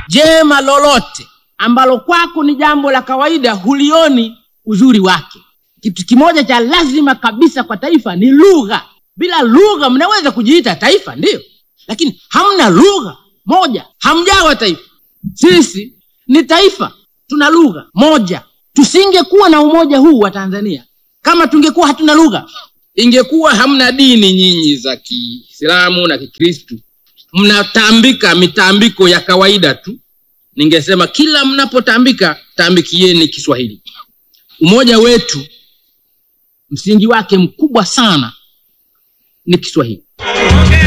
jema lolote ambalo kwako ni jambo la kawaida hulioni uzuri wake kitu kimoja cha lazima kabisa kwa taifa ni lugha bila lugha mnaweza kujiita taifa ndiyo lakini hamna lugha moja hamjawa taifa sisi ni taifa tuna lugha moja tusingekuwa na umoja huu wa tanzania kama tungekuwa hatuna lugha ingekuwa hamna dini nyinyi za kiislamu na kikristu mnatambika mitambiko ya kawaida tu ningesema kila mnapotambika tambikieni kiswahili umoja wetu msingi wake mkubwa sana ni kiswahili Okay.